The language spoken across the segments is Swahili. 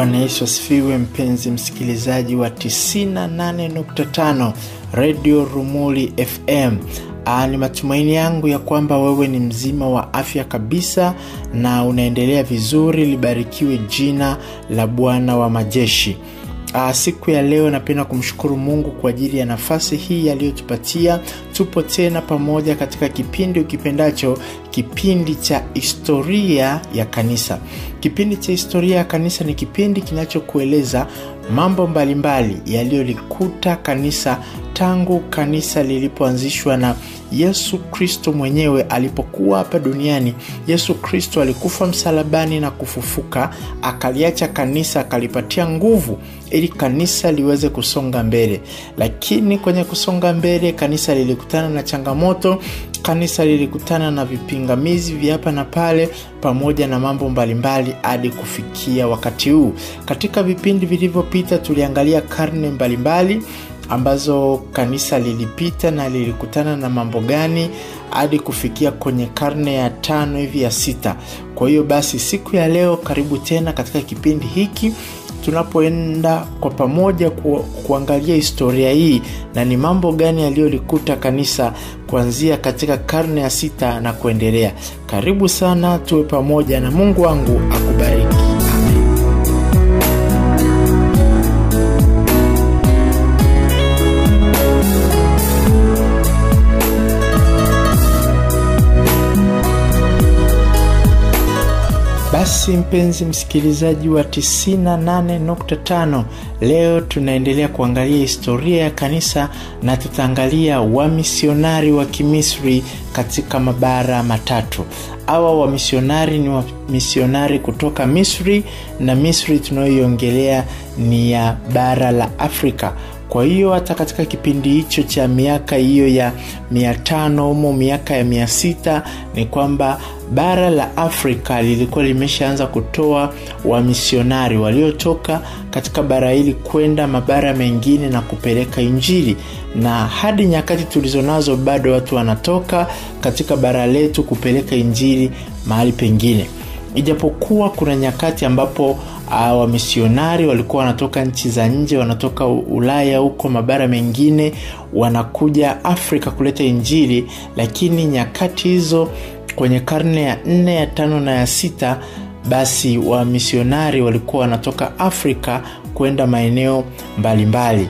bwana yesu asifiwe mpenzi msikilizaji wa 98.5 redio rumuli fm Aa, ni matumaini yangu ya kwamba wewe ni mzima wa afya kabisa na unaendelea vizuri libarikiwe jina la bwana wa majeshi Aa, siku ya leo napenda kumshukuru mungu kwa ajili ya nafasi hii aliyotupatia tupo tena pamoja katika kipindi ukipendacho kipindi cha historia ya kanisa kipindi cha historia ya kanisa ni kipindi kinachokueleza mambo mbalimbali yaliyolikuta kanisa tangu kanisa lilipoanzishwa na yesu kristo mwenyewe alipokuwa hapa duniani yesu kristo alikufa msalabani na kufufuka akaliacha kanisa akalipatia nguvu ili kanisa liweze kusonga mbele lakini kwenye kusonga mbele kanisa lilikutana na changamoto kanisa lilikutana na vipingamizi vya hapa na pale pamoja na mambo mbalimbali hadi kufikia wakati huu katika vipindi vilivyopita tuliangalia karne mbalimbali ambazo kanisa lilipita na lilikutana na mambo gani hadi kufikia kwenye karne ya tano hivi ya sita kwa hiyo basi siku ya leo karibu tena katika kipindi hiki tunapoenda kwa pamoja ku, kuangalia historia hii na ni mambo gani yaliyolikuta kanisa kuanzia katika karne ya sita na kuendelea karibu sana tuwe pamoja na mungu wangu akubariki Amen. basi mpenzi msikilizaji wa 98.5 leo tunaendelea kuangalia historia ya kanisa na tutaangalia wamisionari wa kimisri katika mabara matatu awa wamisionari ni wamisionari kutoka misri na misri tunayoiongelea ni ya bara la afrika kwa hiyo hata katika kipindi hicho cha miaka hiyo ya mia tano humo miaka ya mia sita ni kwamba bara la afrika lilikuwa limeshaanza kutoa wamisionari waliotoka katika bara hili kwenda mabara mengine na kupeleka injili na hadi nyakati tulizonazo bado watu wanatoka katika bara letu kupeleka injili mahali pengine ijapokuwa kuna nyakati ambapo uh, wamisionari walikuwa wanatoka nchi za nje wanatoka ulaya huko mabara mengine wanakuja afrika kuleta injili lakini nyakati hizo kwenye karne ya nne ya tano na ya sita basi wamisionari walikuwa wanatoka afrika kwenda maeneo mbalimbali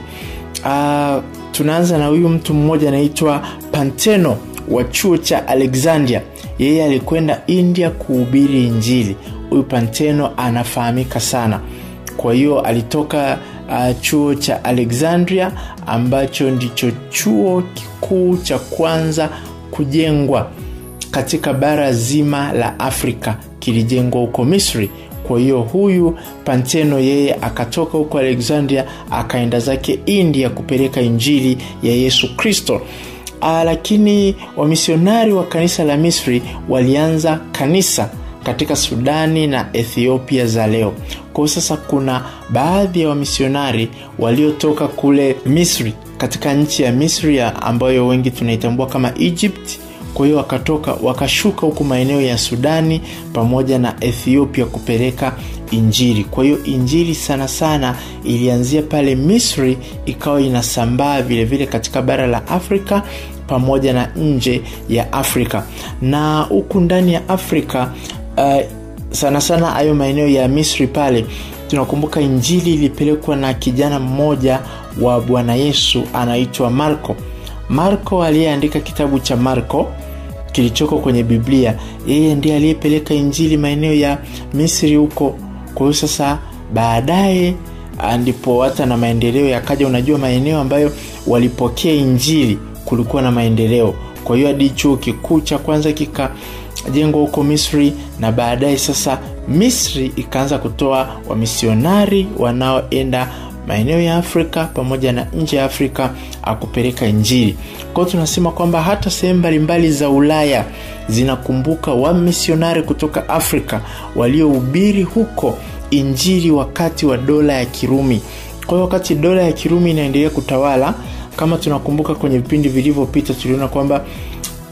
uh, tunaanza na huyu mtu mmoja anaitwa panteno wa chuo cha alexandria yeye alikwenda india kuhubiri injili huyu panteno anafahamika sana kwa hiyo alitoka uh, chuo cha alexandria ambacho ndicho chuo kikuu cha kwanza kujengwa katika bara zima la afrika kilijengwa huko misri kwa hiyo huyu panteno yeye akatoka huko alexandria akaenda zake india kupeleka injili ya yesu kristo uh, lakini wamisionari wa kanisa la misri walianza kanisa katika sudani na ethiopia za leo kwao sasa kuna baadhi ya wamisionari waliotoka kule misri katika nchi ya misri ambayo wengi tunaitambua kama egypt kwa hiyo wakatoka wakashuka huku maeneo ya sudani pamoja na ethiopia kupeleka injili kwa hiyo injili sana sana ilianzia pale misri ikawa inasambaa vilevile katika bara la afrika pamoja na nje ya afrika na huku ndani ya afrika uh, sana sana hayo maeneo ya misri pale tunakumbuka injili ilipelekwa na kijana mmoja wa bwana yesu anaitwa marko marko aliyeandika kitabu cha marko kilichoko kwenye biblia yeye ndiye aliyepeleka injili maeneo ya misri huko kwa hiyo sasa baadaye ndipo hata na maendeleo yakaja unajua maeneo ambayo walipokea injili kulikuwa na maendeleo kwa hiyo hadi chuo kikuu cha kwanza kikajengwa huko misri na baadaye sasa misri ikaanza kutoa wamisionari wanaoenda maeneo ya afrika pamoja na nje ya afrika akupeleka injili kwao tunasema kwamba hata sehemu mbalimbali za ulaya zinakumbuka wamisionari kutoka afrika waliohubiri huko injili wakati wa dola ya kirumi kwa hiyo wakati dola ya kirumi inaendelea kutawala kama tunakumbuka kwenye vipindi vilivyopita tuliona kwamba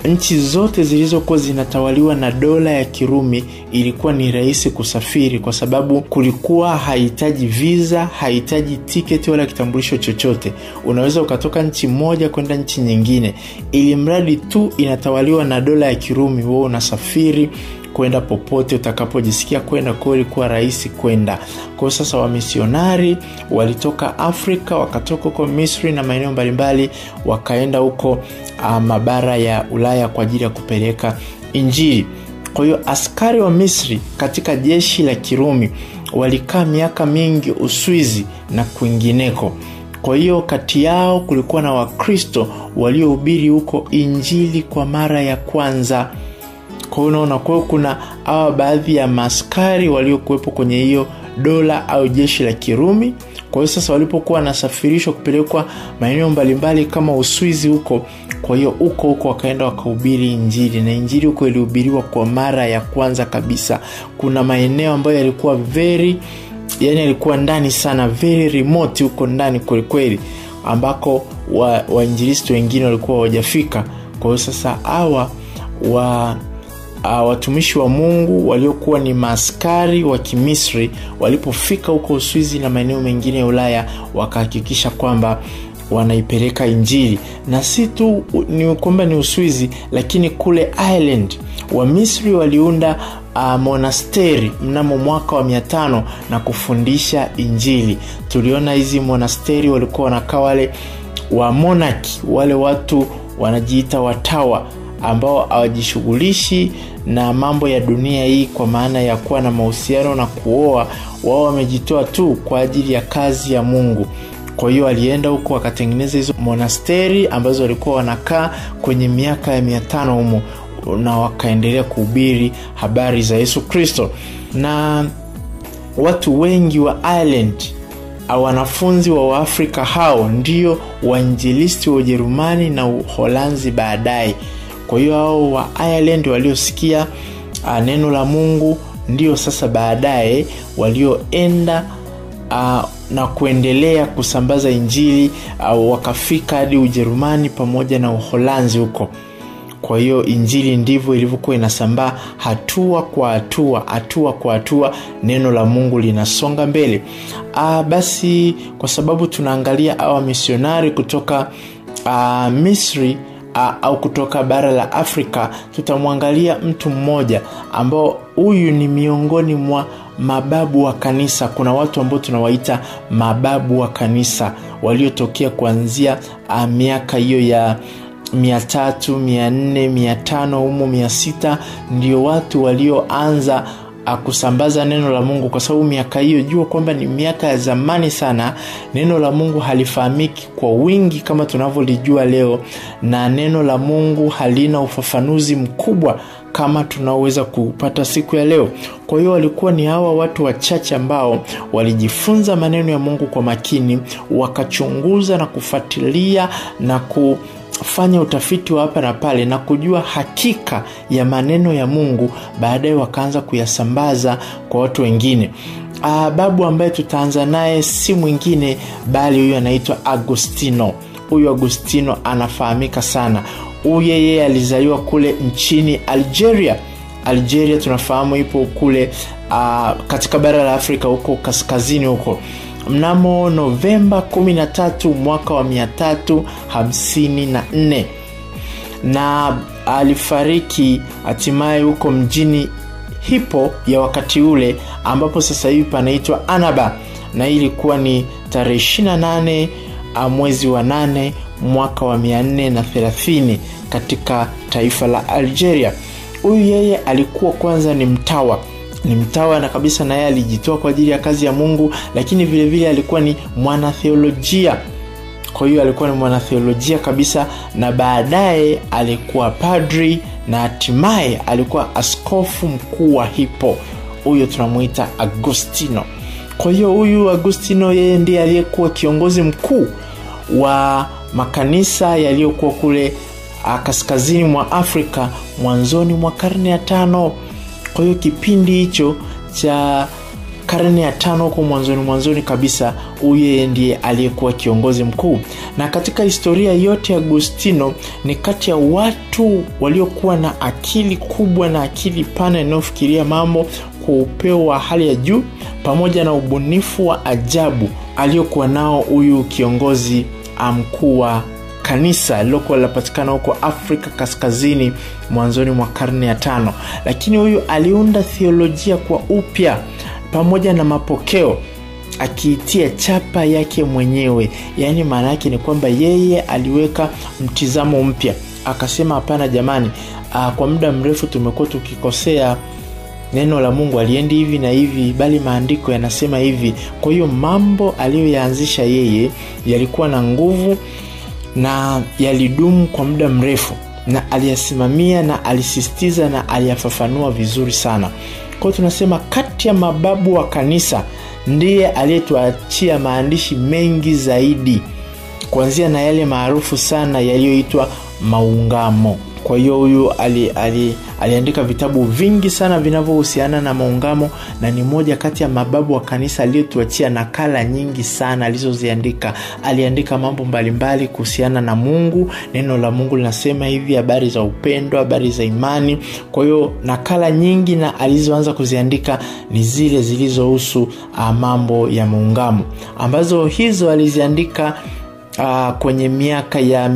nchi zote zilizokuwa zinatawaliwa na dola ya kirumi ilikuwa ni rahisi kusafiri kwa sababu kulikuwa hahitaji viza hahitaji tiketi wala kitambulisho chochote unaweza ukatoka nchi moja kwenda nchi nyingine ili mradi tu inatawaliwa na dola ya kirumi huo unasafiri kwenda popote utakapojisikia kwenda kwao ilikuwa rahisi kwenda kwao sasa wamisionari walitoka afrika wakatoka huko misri na maeneo mbalimbali wakaenda huko uh, mabara ya ulaya kwa ajili ya kupeleka injili kwa hiyo askari wa misri katika jeshi la kirumi walikaa miaka mingi uswizi na kwingineko kwa hiyo kati yao kulikuwa na wakristo waliohubiri huko injili kwa mara ya kwanza kwa hiyo unaona kwa hiyo kuna hawa baadhi ya maaskari waliokuwepo kwenye hiyo dola au jeshi la kirumi kwa hiyo sasa walipokuwa wanasafirishwa kupelekwa maeneo mbalimbali kama uswizi huko kwa hiyo huko huko wakaenda wakahubiri injili na injili huko ilihubiriwa kwa mara ya kwanza kabisa kuna maeneo ambayo yalikuwa very yani yalikuwa ndani sana very remote huko ndani kwelikweli ambako wainjilisti wa wengine walikuwa hawajafika kwa hiyo sasa hawa wa uh, watumishi wa mungu waliokuwa ni maaskari wa kimisri walipofika huko uswizi na maeneo mengine ya ulaya wakahakikisha kwamba wanaipeleka injili na si tu ni kwamba ni uswizi lakini kule ireland wamisri waliunda uh, monasteri mnamo mwaka wa mia tano na kufundisha injili tuliona hizi monasteri walikuwa wanakaa wale wa monaki wale watu wanajiita watawa ambao hawajishughulishi na mambo ya dunia hii kwa maana ya kuwa na mahusiano na kuoa wao wamejitoa tu kwa ajili ya kazi ya mungu kwa hiyo alienda huko wakatengeneza hizo monasteri ambazo walikuwa wanakaa kwenye miaka ya mia tano humo na wakaendelea kuhubiri habari za yesu kristo na watu wengi wa ireland wanafunzi wa waafrika hao ndio wainjilisti wa ujerumani na uholanzi baadaye kwa hiyo hao wa ireland waliosikia uh, neno la mungu ndio sasa baadaye walioenda uh, na kuendelea kusambaza injili uh, wakafika hadi ujerumani pamoja na uholanzi huko kwa hiyo injili ndivyo ilivyokuwa inasambaa hatua kwa hatua hatua kwa hatua neno la mungu linasonga mbele Aa, basi kwa sababu tunaangalia awa misionari kutoka aa, misri aa, au kutoka bara la afrika tutamwangalia mtu mmoja ambao huyu ni miongoni mwa mababu wa kanisa kuna watu ambao tunawaita mababu wa kanisa waliotokea kuanzia uh, miaka hiyo ya mia tatu mia nne mia tano humo mia sita ndio watu walioanza kusambaza neno la mungu kwa sababu miaka hiyo jua kwamba ni miaka ya zamani sana neno la mungu halifahamiki kwa wingi kama tunavyolijua leo na neno la mungu halina ufafanuzi mkubwa kama tunaoweza kupata siku ya leo kwa hiyo walikuwa ni hawa watu wachache ambao walijifunza maneno ya mungu kwa makini wakachunguza na kufuatilia na ku fanya utafiti wa hapa na pale na kujua hakika ya maneno ya mungu baadaye wakaanza kuyasambaza kwa watu wengine Aa, babu ambaye tutaanza naye si mwingine bali huyu anaitwa agostino huyu agostino anafahamika sana huyu yeye alizaliwa kule nchini algeria algeria tunafahamu ipo kule uh, katika bara la afrika huko kaskazini huko mnamo novemba 13 mwaka wa 354 na alifariki hatimaye huko mjini hipo ya wakati ule ambapo sasa hivi panaitwa anaba na hii ilikuwa ni tarehe 28 mwezi wa 8 mwaka wa 430 katika taifa la algeria huyu yeye alikuwa kwanza ni mtawa ni mtawa na kabisa na yeye alijitoa kwa ajili ya kazi ya mungu lakini vilevile vile alikuwa ni mwanatheolojia kwa hiyo alikuwa ni mwanatheolojia kabisa na baadaye alikuwa padri na hatimaye alikuwa askofu mkuu wa hipo huyo tunamwita agostino kwa hiyo huyu agostino yeye ndiye aliyekuwa kiongozi mkuu wa makanisa yaliyokuwa kule kaskazini mwa afrika mwanzoni mwa karne ya tano kwa hiyo kipindi hicho cha karne ya tano huko mwanzoni mwanzoni kabisa huyu yeye ndiye aliyekuwa kiongozi mkuu na katika historia yote ya agustino ni kati ya watu waliokuwa na akili kubwa na akili pana inayofikiria mambo kwa upeo wa hali ya juu pamoja na ubunifu wa ajabu aliyokuwa nao huyu kiongozi mkuu wa kanisa lilokuwa linapatikana huko afrika kaskazini mwanzoni mwa karne ya tano lakini huyu aliunda theolojia kwa upya pamoja na mapokeo akiitia chapa yake mwenyewe yaani maana yake ni kwamba yeye aliweka mtizamo mpya akasema hapana jamani aa, kwa muda mrefu tumekuwa tukikosea neno la mungu aliendi hivi na hivi bali maandiko yanasema hivi kwa hiyo mambo aliyoyaanzisha yeye yalikuwa na nguvu na yalidumu kwa muda mrefu na aliyasimamia na alisisitiza na aliyafafanua vizuri sana kwao tunasema kati ya mababu wa kanisa ndiye aliyetuachia maandishi mengi zaidi kuanzia na yale maarufu sana yaliyoitwa maungamo kwa hiyo huyu ali, ali, aliandika vitabu vingi sana vinavyohusiana na maungamo na ni moja kati ya mababu wa kanisa aliyotuachia nakala nyingi sana alizoziandika aliandika mambo mbalimbali kuhusiana na mungu neno la mungu linasema hivi habari za upendo habari za imani kwa hiyo nakala nyingi na alizoanza kuziandika ni zile zilizohusu mambo ya maungamo ambazo hizo aliziandika uh, kwenye miaka ya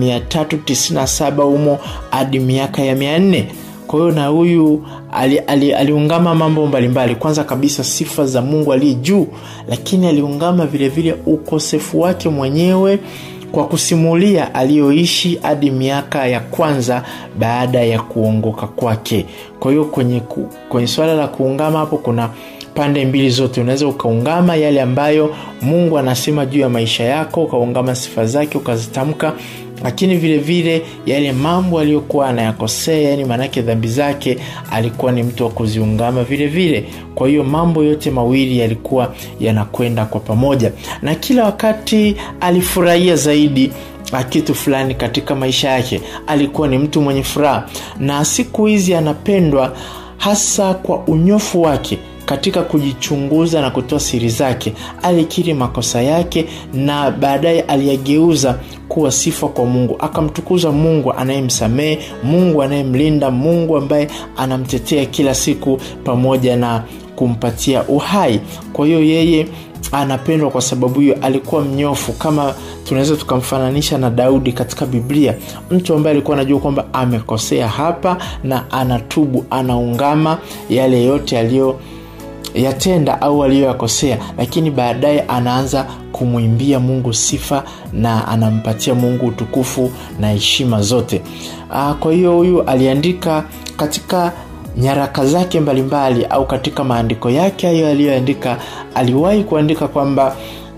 397 humo hadi miaka ya 400 kwa hiyo na huyu aliungama ali, ali mambo mbalimbali kwanza kabisa sifa za mungu aliye juu lakini aliungama vilevile ukosefu wake mwenyewe kwa kusimulia aliyoishi hadi miaka ya kwanza baada ya kuongoka kwake kwa hiyo kwenye, kwenye swala la kuungama hapo kuna pande mbili zote unaweza ukaungama yale ambayo mungu anasema juu ya maisha yako ukaungama sifa zake ukazitamka lakini vile vile yale mambo aliyokuwa anayakosea yani maanake dhambi zake alikuwa ni mtu wa kuziungama vile vile kwa hiyo mambo yote mawili yalikuwa yanakwenda kwa pamoja na kila wakati alifurahia zaidi kitu fulani katika maisha yake alikuwa ni mtu mwenye furaha na siku hizi anapendwa hasa kwa unyofu wake katika kujichunguza na kutoa siri zake alikiri makosa yake na baadaye aliyageuza kuwa sifa kwa mungu akamtukuza mungu anayemsamehe mungu anayemlinda mungu ambaye anamtetea kila siku pamoja na kumpatia uhai kwa hiyo yeye anapendwa kwa sababu hiyo alikuwa mnyofu kama tunaweza tukamfananisha na daudi katika biblia mtu ambaye alikuwa anajua kwamba amekosea hapa na anatubu anaungama yale yote aliyo yatenda au aliyoyakosea lakini baadaye anaanza kumwimbia mungu sifa na anampatia mungu utukufu na heshima zote Aa, kwa hiyo huyu aliandika katika nyaraka zake mbalimbali mbali, au katika maandiko yake hayo aliyoandika aliwahi kuandika kwamba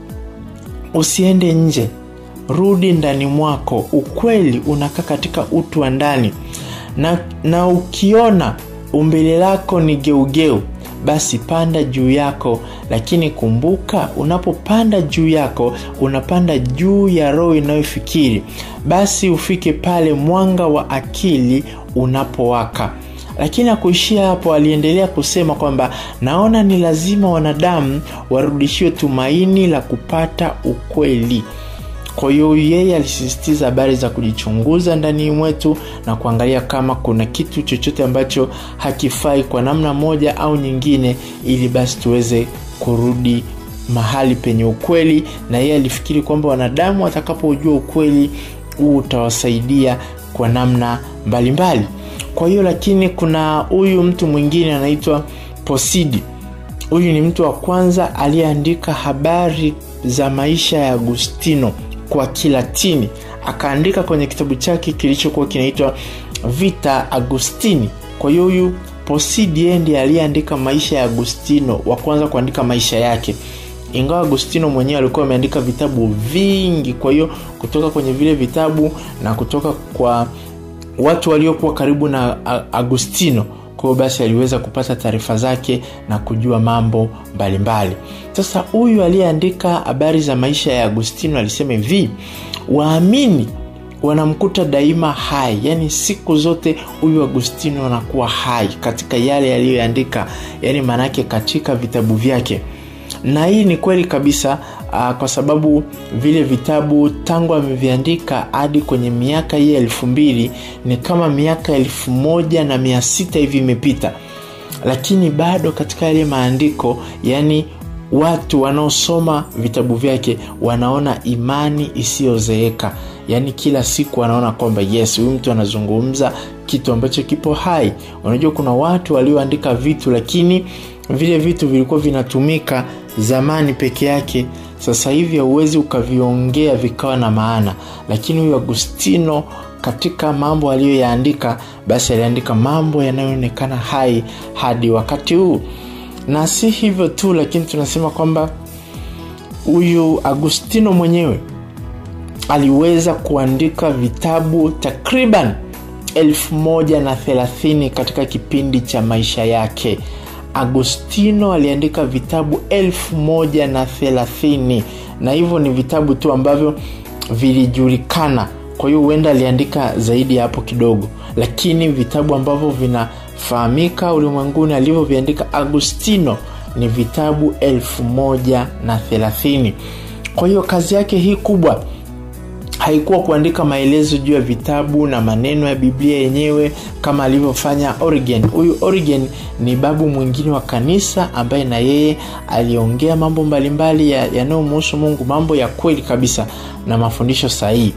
usiende nje rudi ndani mwako ukweli unakaa katika utu wa ndani na, na ukiona umbile lako ni geugeu basi panda juu yako lakini kumbuka unapopanda juu yako unapanda juu ya roho inayofikiri basi ufike pale mwanga wa akili unapowaka lakini akuishia hapo aliendelea kusema kwamba naona ni lazima wanadamu warudishiwe tumaini la kupata ukweli kwa hiyo yeye alisisitiza habari za kujichunguza ndani mwetu na kuangalia kama kuna kitu chochote ambacho hakifai kwa namna moja au nyingine ili basi tuweze kurudi mahali penye ukweli na yeye alifikiri kwamba wanadamu watakapojua ukweli huu utawasaidia kwa namna mbalimbali mbali. kwa hiyo lakini kuna huyu mtu mwingine anaitwa posidi huyu ni mtu wa kwanza aliyeandika habari za maisha ya agustino kwa kilatini akaandika kwenye kitabu chake kilichokuwa kinaitwa vita agustini kwa hiyo huyu posidi ndiye aliyeandika maisha ya agustino wa kwanza kuandika maisha yake ingawa agustino mwenyewe alikuwa ameandika vitabu vingi kwa hiyo kutoka kwenye vile vitabu na kutoka kwa watu waliokuwa karibu na agustino kwa hiyo basi aliweza kupata taarifa zake na kujua mambo mbalimbali sasa huyu aliyeandika habari za maisha ya agustino alisema hivi waamini wanamkuta daima hai yaani siku zote huyu agustino anakuwa hai katika yale yaliyoandika yaani maanaake katika vitabu vyake na hii ni kweli kabisa uh, kwa sababu vile vitabu tangu ameviandika hadi kwenye miaka hii elfu mbili ni kama miaka elfu moja na mia sita hivi imepita lakini bado katika yale maandiko yani watu wanaosoma vitabu vyake wanaona imani isiyozeeka yaani kila siku wanaona kwamba yes huyu mtu anazungumza kitu ambacho kipo hai unajua kuna watu walioandika vitu lakini vile vitu vilikuwa vinatumika zamani peke yake sasa hivi hauwezi ukaviongea vikawa na maana lakini huyu agustino katika mambo aliyoyaandika basi aliandika mambo yanayoonekana hai hadi wakati huu na si hivyo tu lakini tunasema kwamba huyu agustino mwenyewe aliweza kuandika vitabu takriban elfu moja na thelathini katika kipindi cha maisha yake agostino aliandika vitabu elfu moja na thelathini na hivyo ni vitabu tu ambavyo vilijulikana kwa hiyo huenda aliandika zaidi ya hapo kidogo lakini vitabu ambavyo vinafahamika ulimwenguni alivyoviandika agustino ni vitabu elfu moja na thelathini kwa hiyo kazi yake hii kubwa haikuwa kuandika maelezo juu ya vitabu na maneno ya biblia yenyewe kama alivyofanya origen huyu origen ni babu mwingine wa kanisa ambaye na yeye aliongea mambo mbalimbali yanayomuhusu ya mungu mambo ya kweli kabisa na mafundisho sahihi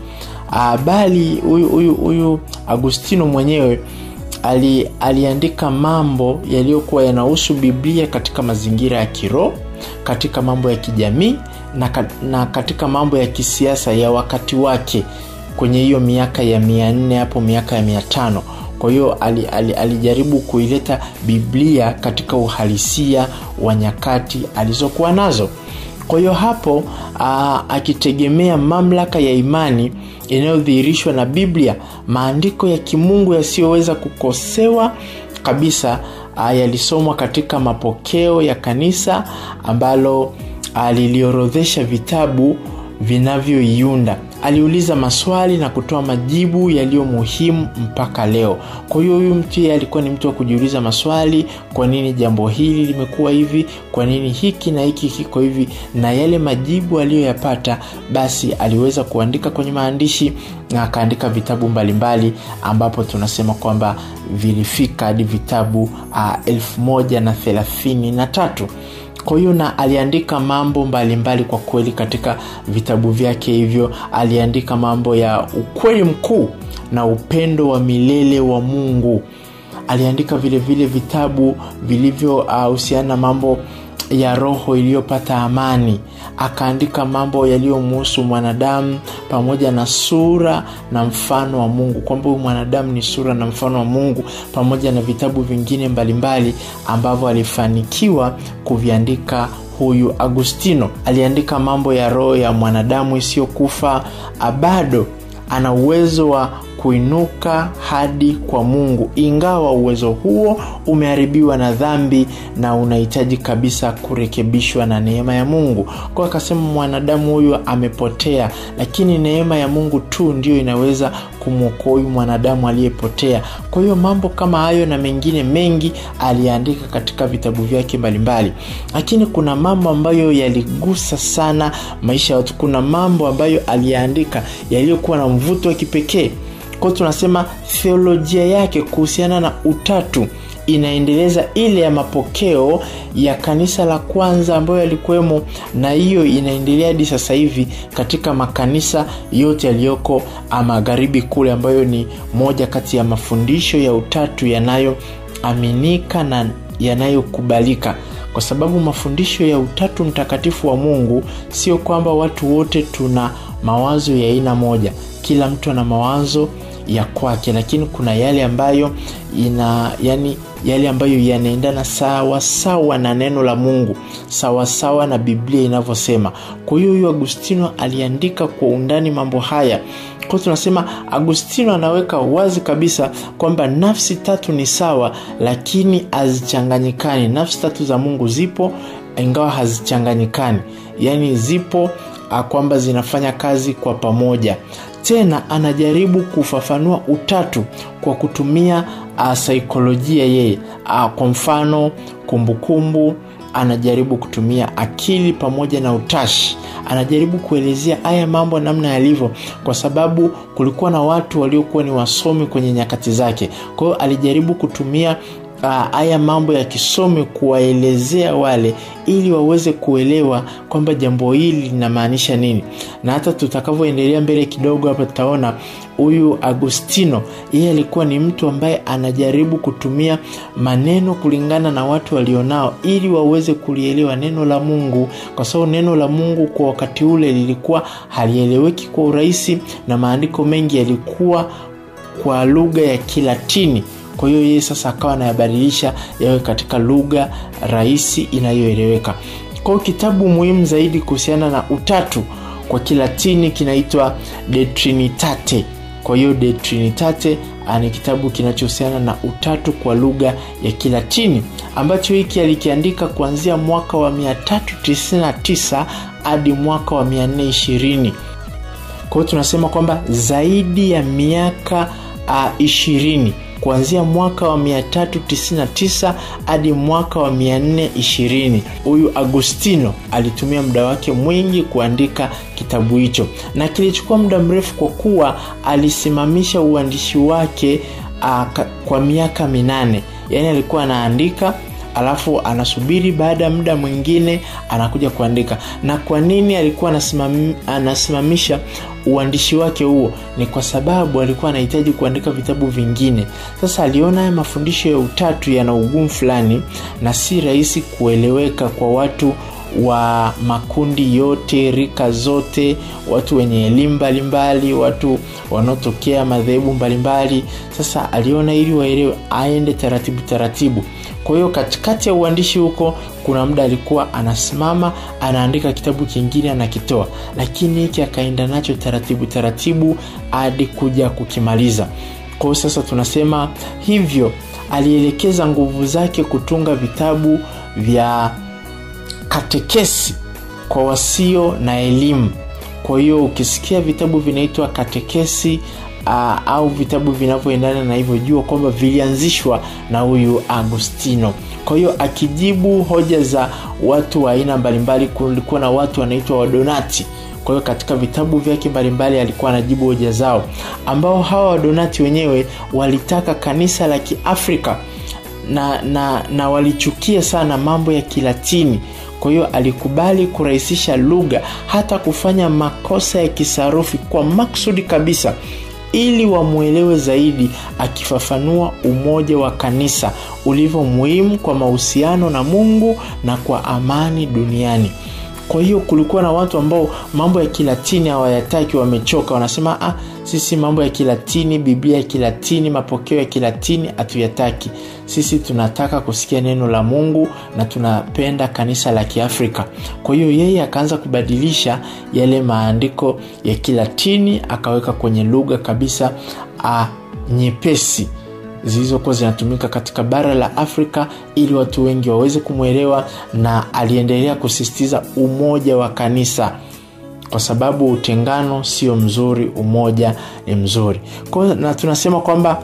bali huyu huyu huyu agustino mwenyewe ali, aliandika mambo yaliyokuwa yanahusu biblia katika mazingira ya kiroho katika mambo ya kijamii na, na katika mambo ya kisiasa ya wakati wake kwenye hiyo miaka ya mia nne hapo miaka ya mia tano kwa hiyo ali, ali, alijaribu kuileta biblia katika uhalisia wa nyakati alizokuwa nazo kwa hiyo hapo aa, akitegemea mamlaka ya imani inayodhihirishwa na biblia maandiko ya kimungu yasiyoweza kukosewa kabisa yalisomwa katika mapokeo ya kanisa ambalo liliorodhesha vitabu vinavyoiunda aliuliza maswali na kutoa majibu yaliyo muhimu mpaka leo kwa hiyo huyu mtu yeye alikuwa ni mtu wa kujiuliza maswali kwa nini jambo hili limekuwa hivi kwa nini hiki na hiki kiko hivi na yale majibu aliyoyapata basi aliweza kuandika kwenye maandishi na akaandika vitabu mbalimbali mbali, ambapo tunasema kwamba vilifika hadi vitabu uh, elfu moja na thelathini na tatu kwa hiyo na aliandika mambo mbalimbali mbali kwa kweli katika vitabu vyake hivyo aliandika mambo ya ukweli mkuu na upendo wa milele wa mungu aliandika vile vile vitabu vilivyohusiana uh, na mambo ya roho iliyopata amani akaandika mambo yaliyomuhusu mwanadamu pamoja na sura na mfano wa mungu kwamba huyu mwanadamu ni sura na mfano wa mungu pamoja na vitabu vingine mbalimbali ambavyo alifanikiwa kuviandika huyu agustino aliandika mambo ya roho ya mwanadamu isiyokufa bado ana uwezo wa kuinuka hadi kwa mungu ingawa uwezo huo umeharibiwa na dhambi na unahitaji kabisa kurekebishwa na neema ya mungu kwa akasema mwanadamu huyu amepotea lakini neema ya mungu tu ndio inaweza kumwokoa huyu mwanadamu aliyepotea kwa hiyo mambo kama hayo na mengine mengi aliandika katika vitabu vyake mbalimbali lakini kuna mambo ambayo yaligusa sana maisha ya watu kuna mambo ambayo aliyaandika yaliyokuwa na mvuto wa kipekee kwao tunasema theolojia yake kuhusiana na utatu inaendeleza ile ya mapokeo ya kanisa la kwanza ambayo yalikuwemo na hiyo inaendelea hadi sasa hivi katika makanisa yote yaliyoko magharibi kule ambayo ni moja kati ya mafundisho ya utatu yanayoaminika na yanayokubalika kwa sababu mafundisho ya utatu mtakatifu wa mungu sio kwamba watu wote tuna mawazo ya aina moja kila mtu ana mawazo ya kwake lakini kuna yale ambayo ina yani yale ambayo yanaendana sawa sawa na neno la mungu sawa sawa na biblia inavyosema kwa hiyo huyu agustino aliandika kwa undani mambo haya kwao tunasema agustino anaweka wazi kabisa kwamba nafsi tatu ni sawa lakini hazichanganyikani nafsi tatu za mungu zipo ingawa hazichanganyikani yaani zipo kwamba zinafanya kazi kwa pamoja tena anajaribu kufafanua utatu kwa kutumia uh, saikolojia yeye uh, kwa mfano kumbukumbu anajaribu kutumia akili pamoja na utashi anajaribu kuelezea haya mambo namna yalivyo kwa sababu kulikuwa na watu waliokuwa ni wasomi kwenye nyakati zake kwa hiyo alijaribu kutumia haya uh, mambo ya kisomi kuwaelezea wale ili waweze kuelewa kwamba jambo hili linamaanisha nini na hata tutakavyoendelea mbele kidogo hapa tutaona huyu agostino yeye alikuwa ni mtu ambaye anajaribu kutumia maneno kulingana na watu walionao ili waweze kulielewa neno la mungu kwa sababu neno la mungu kwa wakati ule lilikuwa halieleweki kwa urahisi na maandiko mengi yalikuwa kwa lugha ya kilatini kwa hiyo yeye sasa akawa anayabadilisha yawe katika lugha rahisi inayoeleweka kwa hiyo kitabu muhimu zaidi kuhusiana na utatu kwa kilatini kinaitwa de trinitate kwa hiyo de trinitate ni kitabu kinachohusiana na utatu kwa lugha ya kilatini ambacho hiki alikiandika kuanzia mwaka wa 399 hadi mwaka wa 420 kwa hiyo tunasema kwamba zaidi ya miaka uh, ishirini kuanzia mwaka wa 399 hadi mwaka wa 420 huyu agostino alitumia muda wake mwingi kuandika kitabu hicho na kilichukua muda mrefu kwa kuwa alisimamisha uandishi wake uh, kwa miaka minane yaani alikuwa anaandika alafu anasubiri baada ya muda mwingine anakuja kuandika na kwa nini alikuwa anasimam, anasimamisha uandishi wake huo ni kwa sababu alikuwa anahitaji kuandika vitabu vingine sasa aliona haya mafundisho ya utatu yana ugumu fulani na si rahisi kueleweka kwa watu wa makundi yote rika zote watu wenye elimu mbalimbali watu wanaotokea madhehebu mbalimbali sasa aliona ili waelewe aende taratibu taratibu kwa hiyo katikati ya uandishi huko kuna muda alikuwa anasimama anaandika kitabu kingine anakitoa lakini hiki akaenda nacho taratibu taratibu hadi kuja kukimaliza kwa hiyo sasa tunasema hivyo alielekeza nguvu zake kutunga vitabu vya katekesi kwa wasio na elimu kwa hiyo ukisikia vitabu vinaitwa katekesi uh, au vitabu vinavyoendana na hivyo jua kwamba vilianzishwa na huyu agustino kwa hiyo akijibu hoja za watu wa aina mbalimbali kulikuwa na watu wanaitwa wadonati kwa hiyo katika vitabu vyake mbalimbali alikuwa anajibu hoja zao ambao hawa wadonati wenyewe walitaka kanisa la kiafrika na, na, na walichukia sana mambo ya kilatini kwa hiyo alikubali kurahisisha lugha hata kufanya makosa ya kisarufi kwa maksudi kabisa ili wamwelewe zaidi akifafanua umoja wa kanisa ulivyo muhimu kwa mahusiano na mungu na kwa amani duniani kwa hiyo kulikuwa na watu ambao mambo ya kilatini hawayataki wamechoka wanasema ah, sisi mambo ya kilatini biblia ya kilatini mapokeo ya kilatini hatuyataki sisi tunataka kusikia neno la mungu na tunapenda kanisa la kiafrika kwa hiyo yeye akaanza kubadilisha yale maandiko ya kilatini akaweka kwenye lugha kabisa ah, nyepesi zilizokuwa zinatumika katika bara la afrika ili watu wengi waweze kumwelewa na aliendelea kusisitiza umoja wa kanisa kwa sababu utengano sio mzuri umoja ni mzuri kwa na tunasema kwamba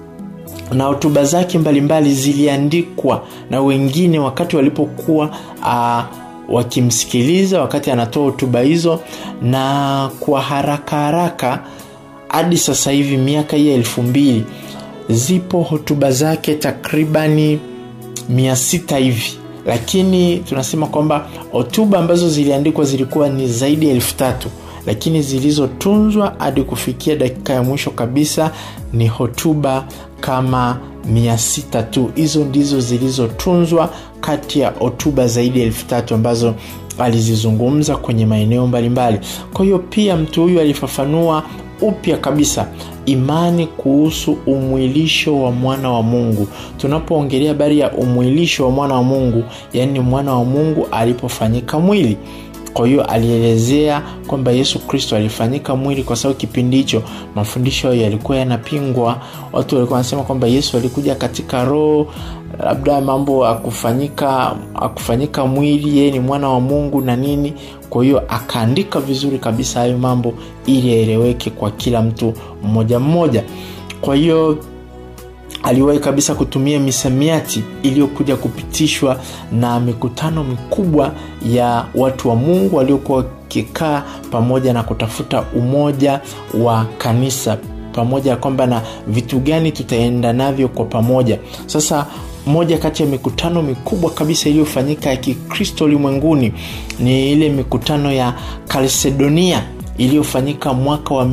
na hotuba zake mbalimbali ziliandikwa na wengine wakati walipokuwa uh, wakimsikiliza wakati anatoa hotuba hizo na kwa haraka haraka hadi sasa hivi miaka hii ya elfu mbili zipo hotuba zake takribani mia sita hivi lakini tunasema kwamba hotuba ambazo ziliandikwa zilikuwa ni zaidi ya elfu tatu lakini zilizotunzwa hadi kufikia dakika ya mwisho kabisa ni hotuba kama mia sita tu hizo ndizo zilizotunzwa kati ya hotuba zaidi ya elfu tatu ambazo alizizungumza kwenye maeneo mbalimbali kwa hiyo pia mtu huyu alifafanua upya kabisa imani kuhusu umwilisho wa mwana wa mungu tunapoongelea habari ya umwilisho wa mwana wa mungu yaani mwana wa mungu alipofanyika mwili kwa hiyo alielezea kwamba yesu kristo alifanyika mwili kwa sababu kipindi hicho mafundisho hayo yalikuwa yanapingwa watu walikuwa wanasema kwamba yesu alikuja katika roho labda mambo akufanyika akufanyika mwili yeye ni mwana wa mungu na nini kwa hiyo akaandika vizuri kabisa hayo mambo ili yaeleweke kwa kila mtu mmoja mmoja kwa hiyo aliwahi kabisa kutumia misamiati iliyokuja kupitishwa na mikutano mikubwa ya watu wa mungu waliokuwa wakikaa pamoja na kutafuta umoja wa kanisa pamoja kwamba na vitu gani tutaenda navyo kwa pamoja sasa moja kati ya mikutano mikubwa kabisa iliyofanyika ya kikristo ulimwenguni ni ile mikutano ya kalsedonia iliyofanyika mwaka wa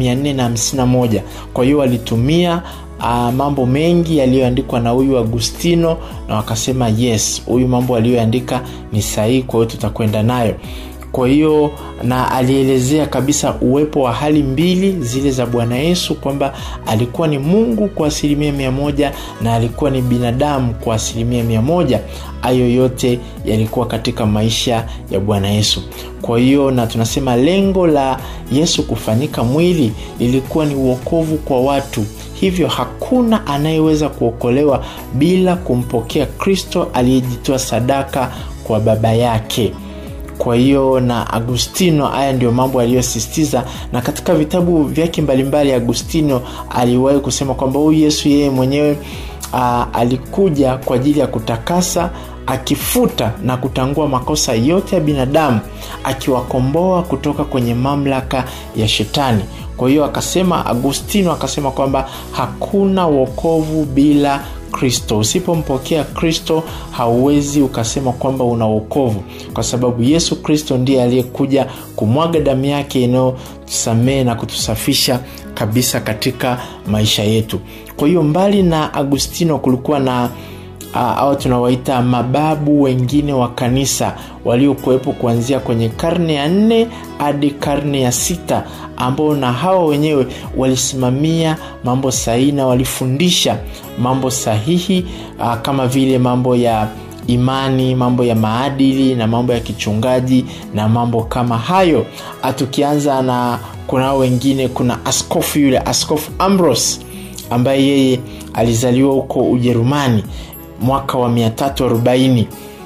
451 kwa hiyo walitumia uh, mambo mengi yaliyoandikwa na huyu agustino na wakasema yes huyu mambo aliyoandika ni sahihi kwa hiyo tutakwenda nayo kwa hiyo na alielezea kabisa uwepo wa hali mbili zile za bwana yesu kwamba alikuwa ni mungu kwa asilimia mia moja na alikuwa ni binadamu kwa asilimia mia moja hayo yote yalikuwa katika maisha ya bwana yesu kwa hiyo na tunasema lengo la yesu kufanyika mwili lilikuwa ni uokovu kwa watu hivyo hakuna anayeweza kuokolewa bila kumpokea kristo aliyejitoa sadaka kwa baba yake kwa hiyo na agustino haya ndio mambo aliyosisitiza na katika vitabu vyake mbalimbali agustino aliwahi kusema kwamba huyu yesu yeye mwenyewe a, alikuja kwa ajili ya kutakasa akifuta na kutangua makosa yote ya binadamu akiwakomboa kutoka kwenye mamlaka ya shetani kwa hiyo akasema agustino akasema kwamba hakuna wokovu bila kristo usipompokea kristo hauwezi ukasema kwamba una wokovu kwa sababu yesu kristo ndiye aliyekuja kumwaga damu yake inayotusamehe na kutusafisha kabisa katika maisha yetu kwa hiyo mbali na agustino kulikuwa na uh, au tunawaita mababu wengine wa kanisa waliokuwepo kuanzia kwenye karne ya nne hadi karne ya sita ambao na hawa wenyewe walisimamia mambo sahihi na walifundisha mambo sahihi uh, kama vile mambo ya imani mambo ya maadili na mambo ya kichungaji na mambo kama hayo tukianza na kunao wengine kuna askofu yule askofu ambros ambaye yeye alizaliwa huko ujerumani mwaka wa 340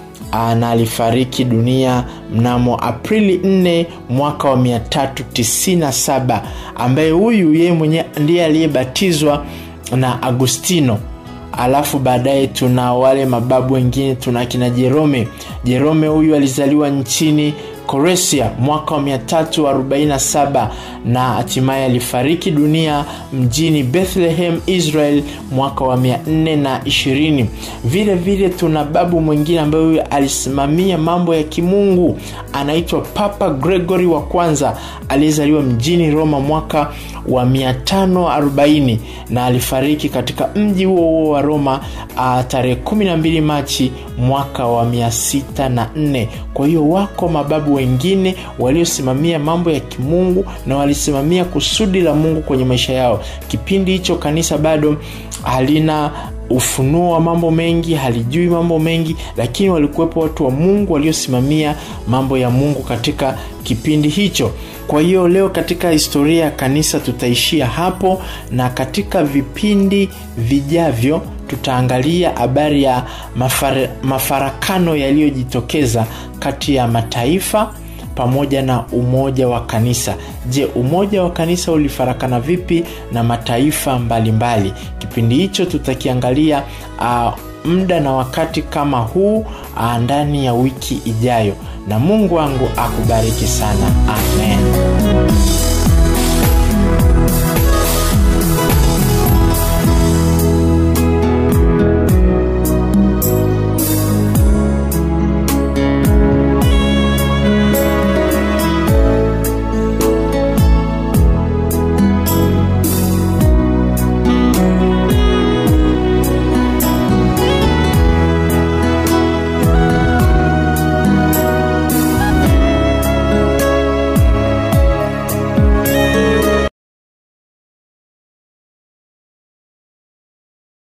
na alifariki dunia mnamo aprili 4 mwaka wa 397 ambaye huyu yeye mwenyewe ndiye aliyebatizwa na agustino alafu baadaye tuna wale mababu wengine tuna kina jerome jerome huyu alizaliwa nchini koresia mwaka wa 347 na hatimaye alifariki dunia mjini bethlehem israel mwaka wa 420 vile vile tuna babu mwingine ambaye huyo alisimamia mambo ya kimungu anaitwa papa gregory wa kwanza aliyezaliwa mjini roma mwaka wa 540 na alifariki katika mji huo huo wa roma uh, tarehe 12 machi mwaka wa 604 kwa hiyo wako mababu wengine waliosimamia mambo ya kimungu na walisimamia kusudi la mungu kwenye maisha yao kipindi hicho kanisa bado halina ufunuo wa mambo mengi halijui mambo mengi lakini walikuwepo watu wa mungu waliosimamia mambo ya mungu katika kipindi hicho kwa hiyo leo katika historia ya kanisa tutaishia hapo na katika vipindi vijavyo tutaangalia habari ya mafar, mafarakano yaliyojitokeza kati ya mataifa pamoja na umoja wa kanisa je umoja wa kanisa ulifarakana vipi na mataifa mbalimbali mbali. kipindi hicho tutakiangalia uh, muda na wakati kama huu uh, ndani ya wiki ijayo na mungu wangu akubariki sana amen